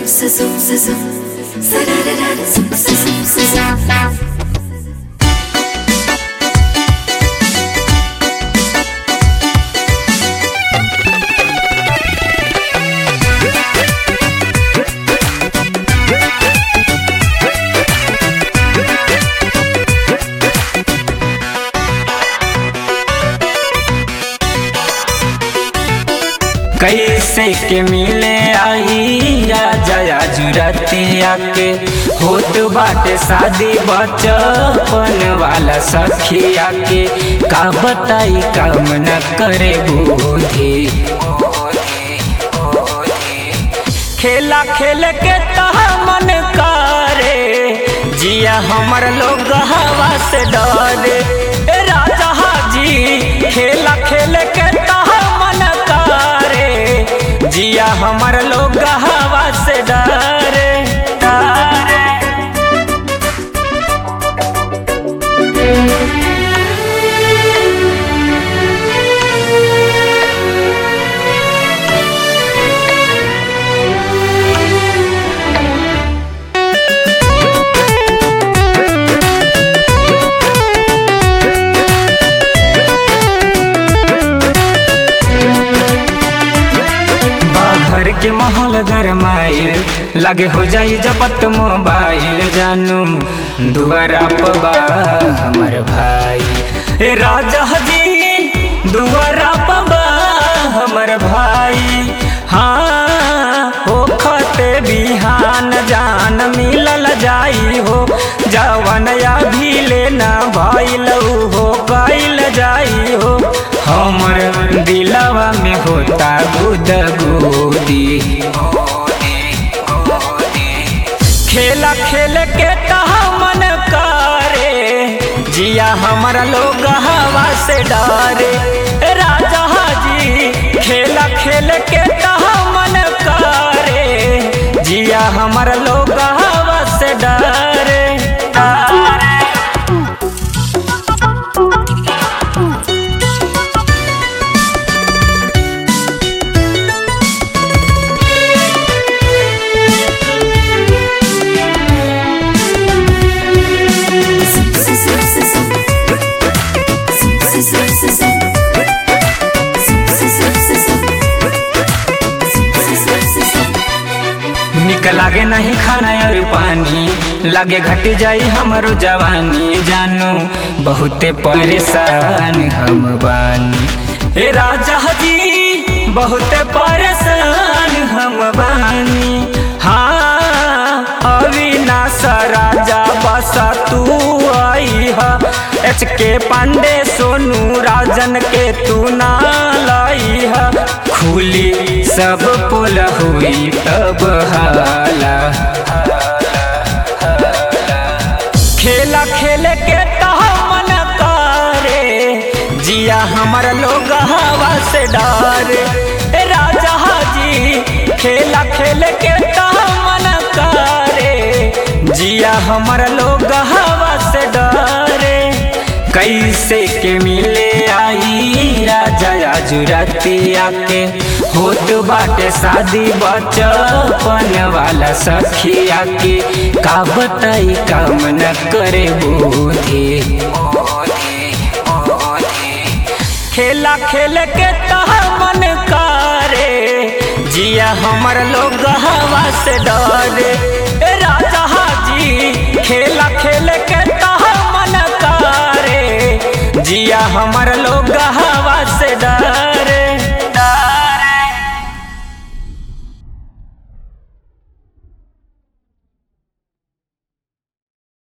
sa zoom sa zoom sa da da da da zoom sa zoom sa zoom कैसे के मिले आई राजा जुरतिया के होत बाटे शादी बचपन वाला सखिया के का बताई काम न करे बूढ़ी खेला खेल के तह मन करे जिया हमर लोग हवा से डरे ए राजा हाजी खेला खेल के तह मन करे जिया हमर लोग हवा से डरे डरे घर के माहौल गरमाइल लगे हो जाई जपत मोबाइल जानू दुआरा पबा हमर भाई ए राजा जी दुआरा पबा हमर भाई हाँ हो खते बिहान जान मिलल जाई हो जवन या भी लेना भइल हो कैल जाई हो हमर दिलवा में होता गुद गुदी खेला खेल के तहा मन करे जिया हमारा लोग हवा से डरे ए राजा जी खेला खेल के तहा मन करे जिया हमारा लोग हवा से डरे डरे zoom sa zoom sa zoom zoom sa zoom sa zoom zoom sa zoom sa zoom zoom sa zoom sa zoom निक लागे नहीं खाना और पानी लागे घट जाई हमारो जवानी जानू बहुते परेशान हम बानी ए राजा जी बहुते परेशान हम बानी हाँ अविनाश राजा बसा तू आई हा एच के पांडे सोनू राजन के तू ना लाई हा खुली सब पुल हुई तब हाला खेला खेल के तह मन करे जिया हमार लोग हवा से डरे ए राजा जी खेला खेल के तह मन करे जिया हमार लोग हवा से डरे कैसे के मिले आई राजा जुरतिया के होत बाटे शादी बचपन वाला सखिया के का बताई काम न करे बूढ़ी खेला खेल के तह मन करे जिया हमर लोग हवा से डरे ए राजा जी खेला खेल के तह मन करे जिया हमर लोग